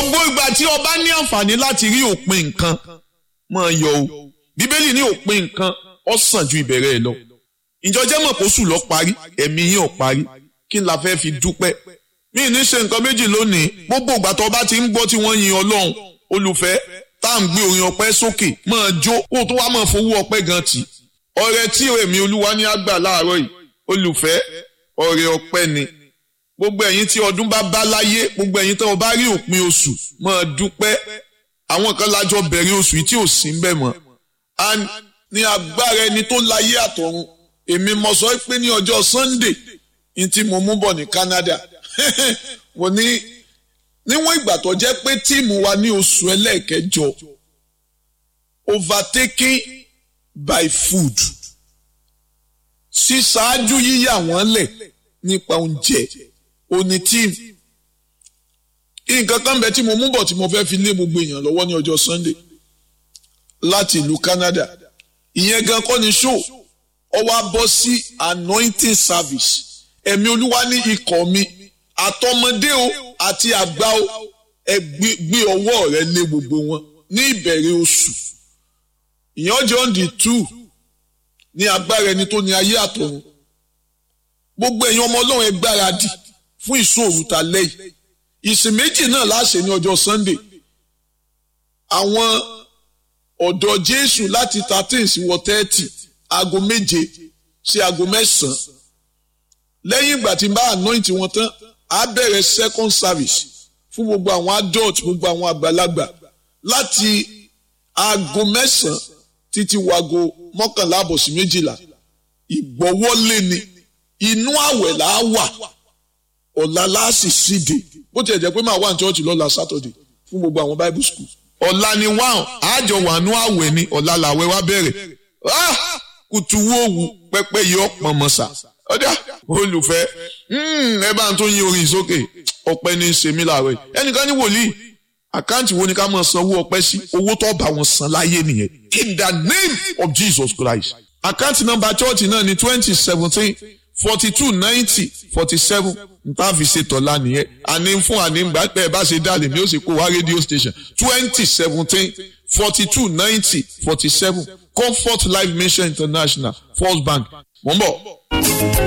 gbogbo ìgbà tí ọba ní àǹfààní láti rí òpin nǹkan máa yọ o bíbélì ní òpin nǹkan ó sàn ju ìbẹ̀rẹ̀ ẹ̀ lọ ìjọjẹ́ mọ̀ kó sùn lọ parí ẹ̀mí yín ò parí kí n la fẹ́ fi dúpẹ́ mí ní ṣe nǹkan méjì lónìí gbogbo ìgbà tó ọba ti ń gbọ́ tí wọ́n yin ọlọ́run olùfẹ́ tá à ń gbé orin ọpẹ́ sókè máa jó kó tó wá máa fowó ọpẹ́ gan tì ọrẹ tí èmi olúwa ní àgbà láàárọ̀ yìí olùfẹ́ ọrẹ ọpẹ́ ni gbogbo ẹ̀yin tí ọdún bá bá láyé gbogbo ẹ̀yin tí wọ́n bá rí òpin oṣù máa dúpẹ́ àwọn kan lájọ bẹ̀rẹ̀ oṣù yìí tí ò sí ń bẹ̀ mọ́ and ní agbára ẹni tó láyé àtọ̀run èmi mo sọ pé ní ọjọ́ Sunday ní tí mo mú bọ̀ ní Canada mo ní níwọ̀n ìgbà tó jẹ́ pé tíìmù wa ní oṣù ẹlẹ́ẹ̀kẹjọ overtaking by food ṣíṣáájú yíyà wọ́n lẹ̀ nípa oúnjẹ òní tíìmù nǹkan kan bẹ tí mo mú bọ̀ tí mo fẹ́ fi lé gbogbo èèyàn lọ́wọ́ ní ọjọ́ Sunday láti ìlú Canada ìyẹn gan kọ́ ni show ọ wá bọ́ sí anointing service ẹ̀mí olúwa ní ikọ̀ mi àtọmọdé o àti àgbà o ẹ gbé ọwọ́ rẹ lé gbogbo wọn ní ìbẹ̀rẹ̀ oṣù ìyẹn ọjọ́ on the two ní agbára ẹni tó ní ayé àtọ̀run gbogbo ẹ̀yin ọmọ ọlọ́run ẹ gbáradì fún ìṣòro ta lẹ́yìn ìsìn méjì náà láṣẹ ní ọjọ́ Sunday àwọn ọ̀dọ́ Jésù láti thirteen sí wọ thirty aago méje sí aago mẹ́sàn-án lẹ́yìn ìgbà tí n bá anoint wọn tán á bẹ̀rẹ̀ second service fún gbogbo àwọn adult gbogbo àwọn àgbàlagbà láti aago mẹ́sàn-án títí wago mọ́kànlá àbọ̀ sí méjìlá ìgbọ́wọ́lé ni inú àwẹ̀ là á wà ọ̀la láàsì síde bó tiẹ̀ jẹ́ pé máa wà ní church lọ́la Saturday fún gbogbo àwọn Bible school ọ̀la ni wáhùn àjọ wà nú àwẹ̀ ni ọ̀la làwẹ̀ wá bẹ̀rẹ̀ kùtù wòwù pẹ́pẹ́ yọ pọ̀nmọ́sà ọ̀dà olùfẹ́ ẹ bá ń tó yin orin sókè ọpẹ́ ní í ṣe mí láàárọ̀ yìí ẹnìkan ní wòlíì àkáǹtì wo ni ká máa sanwó ọpẹ́ sí owó tó bá wọn san láyé nìyẹn in the name of Jesus Christ àkáǹtì nọ́mbà chọ́ọ̀tì náà ní twenty seventeen forty two ninety forty seven nta fi ṣe tọ́lá nìyẹn àní fún àní gbà pé ẹ bá ṣe dá lèmi ó sì kó wá rédíò station twenty seventeen forty two ninety forty seven Comfort Life Mission International First Bank mò ń bọ̀.